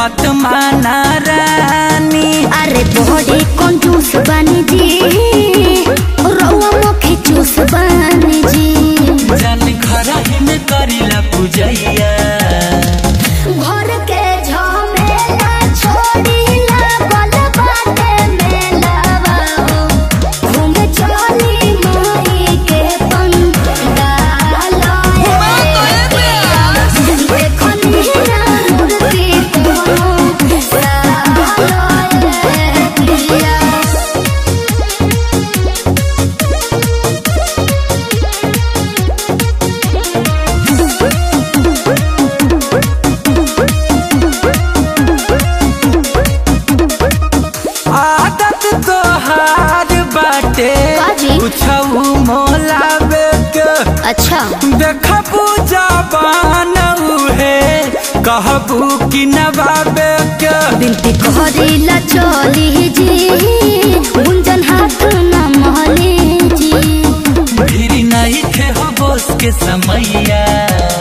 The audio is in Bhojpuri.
बात माना रानी अरे बॉडी कंजूस बनी जी रउआ मुखी चूस बनी जी जान घर ही में करीला पूजैया घर के झमेला छोड़ीला गल बाटे मेलावा हो घूम चली माई के पंडाल देखनी ना मूर्ति कोनो सालोए पिया आदत तोहार बाटे काजी? कुछऊ मोलाबे के अच्छा देखा पूजा बानऊ है कहबू कि नवाबे के बिनती कहरीला चली जी गुंजन हाथ न महली जी फिर नहीं थे हो बोस के समैया